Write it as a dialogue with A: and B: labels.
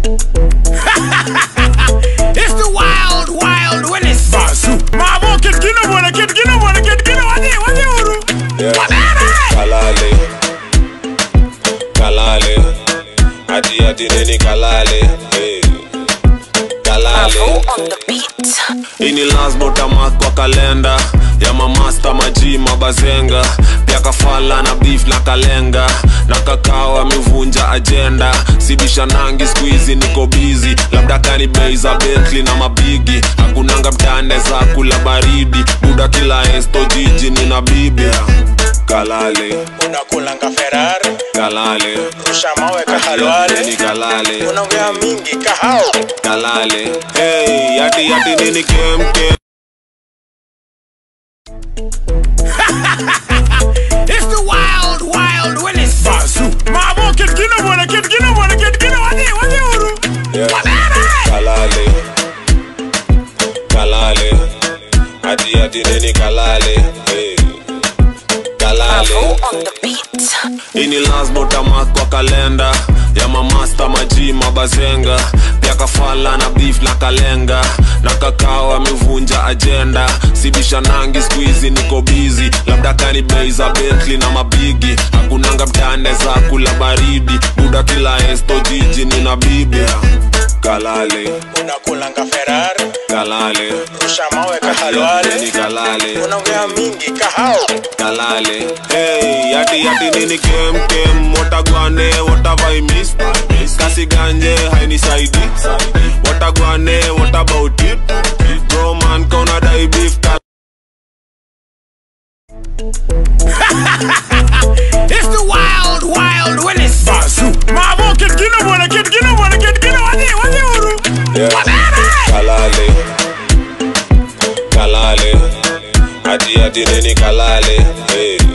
A: it's the wild, wild Willis.
B: Basu.
A: Mabo kid kino bwana kid kino bwana kid kino wadi wadi uru.
C: Yeah.
A: Wabere.
C: Kalale. Kalale. Ati ati nini kalale. Hey. Kalale.
D: on the beat.
C: ini lasbotamak kwa kalenda ya mamasta maji mabazenga pia kafala na beef na kalenga na kakao amevunja ajenda sibisha nangi skuizi niko bizi labda kani bei za bentli na mabigi hakunanga mtane za kula baridi buda kila esto jiji nina bibi kalale
B: unakulanga ferari
C: kalale
B: rusha mawe
C: ni
B: kahalwale
C: kalale
B: unaongea mingi kahao
C: kalale hey, yati yati nini kemkem
A: It's the wild, wild Willis.
B: Basu.
A: Mabo kid kino bwana kid kino bwana kid kino wadi wadi uru.
C: Yeah.
A: Wabere.
C: kalale kalale ati ati nini kalale hey. kalale
D: on the beat.
C: ini lasbotamak kwa kalenda ya mamasta maji mabazenga pia kafala na beef na kalenga na kakao amevunja ajenda sibisha nangi skuizi niko bizi labda kani bei za bentli na mabigi hakunanga mtane za kula baridi buda kila esto jiji nina bibi kalale
B: unakulanga ferari
C: kalale
B: rusha mawe
C: ni
B: kahalwale
C: kalale
B: unaongea mingi kahao
C: kalale hey, yati yati nini kem kem watagwane watavaimis kasi ganje hainisaidi watagwane what about it bro man kauna dai beef ka
A: It's the wild, wild Willis.
B: Basu.
A: Mabo kid kino bwana kid kino bwana kid kino wadi wadi uru.
C: Yeah.
A: Wabere.
C: kalale kalale ati ati nini kalale hey.